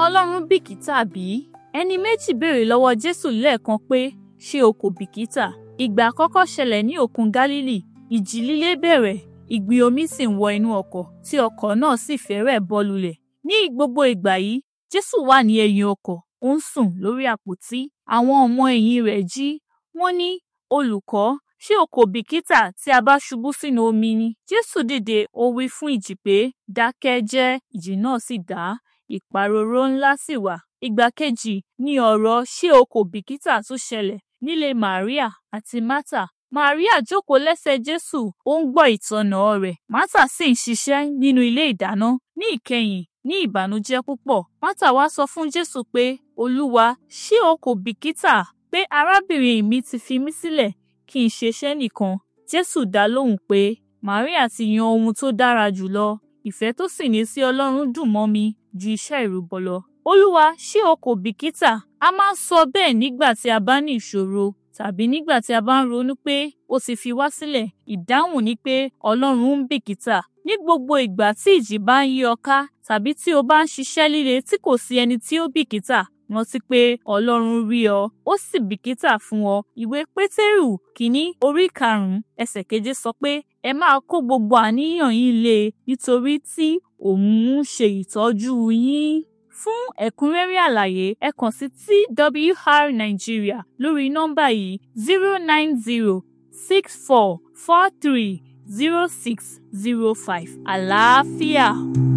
Ọlọ́run bìkítà bí? Ẹni méjì béèrè lọ́wọ́ Jésù lẹ́ẹ̀kan pé ṣé o kò bìkítà? Ìgbà àkọ́kọ́ ṣẹlẹ̀ ní òkun Gálílì, ìjì líle bẹ̀rẹ̀, ìgbì omi sì ń wọ inú ọkọ̀, tí ọkọ̀ náà sì fẹ́rẹ̀ bọ́ lulẹ̀. Ní gbogbo ìgbà yìí, Jésù wà ní ẹ̀yìn ọkọ̀, ó ń sùn lórí àpótí. Àwọn ọmọ ẹ̀yìn rẹ̀ jí, wọ́n ní, Olùkọ́, ṣé o kò bìkítà tí a bá ṣubú sínú omi ni? Jésù dìde, ó wí fún ìjì pé, dákẹ́ jẹ́, ìjì náà sì dá, ìpàrọ̀rọ̀ ńlá sì wà. Ìgbà kejì ni ọ̀rọ̀ ṣé o kò bìkítà tún ṣẹlẹ̀ nílé Màríà àti Mátà. Màríà jókòó lẹ́sẹ̀ Jésù, ó ń gbọ́ ìtọ́nà rẹ̀. Mátà sì ń ṣiṣẹ́ nínú ilé ìdáná. Ní ìkẹyìn, ní ìbànújẹ́ púpọ̀, Mátà wá sọ fún Jésù pé, Olúwa, ṣé o kò bìkítà pé arábìnrin mi ti fi mí sílẹ̀ kí n ṣeṣẹ́ nìkan? Jésù dá lóhùn pé, Màríà ti yan ohun tó dára jùlọ. Ìfẹ́ tó sì ní sí Ọlọ́run dùn mọ́ mi ju iṣẹ́ ìrúbọ lọ. Olúwa, ṣé o kò bìkítà? A máa ń sọ bẹ́ẹ̀ nígbà tí a bá ní ìṣòro tàbí nígbà tí a bá ń ronú pé ó ti fi wá sílẹ̀. Ìdáhùn ni pé Ọlọ́run ń bìkítà. Ní gbogbo ìgbà tí ìjì bá ń yí ọ ká tàbí tí o bá ń ṣiṣẹ́ líle tí kò sí ẹni tí ó bìkítà, rántí pé Ọlọ́run rí ọ, ó sì bìkítà fún ọ. Ìwé Pétérù kìíní orí karùn-ún ẹsẹ̀ keje sọ pé ẹ máa kó gbogbo àníyàn yín lé e nítorí tí òun ń ṣe ìtọ́jú yín. Fún ẹ̀kúnrẹ́rẹ́ àlàyé ẹ kàn sí TWR Nigeria lórí nọ́mbà yìí zero nine zero six four four three zero six zero five. Àlàáfíà.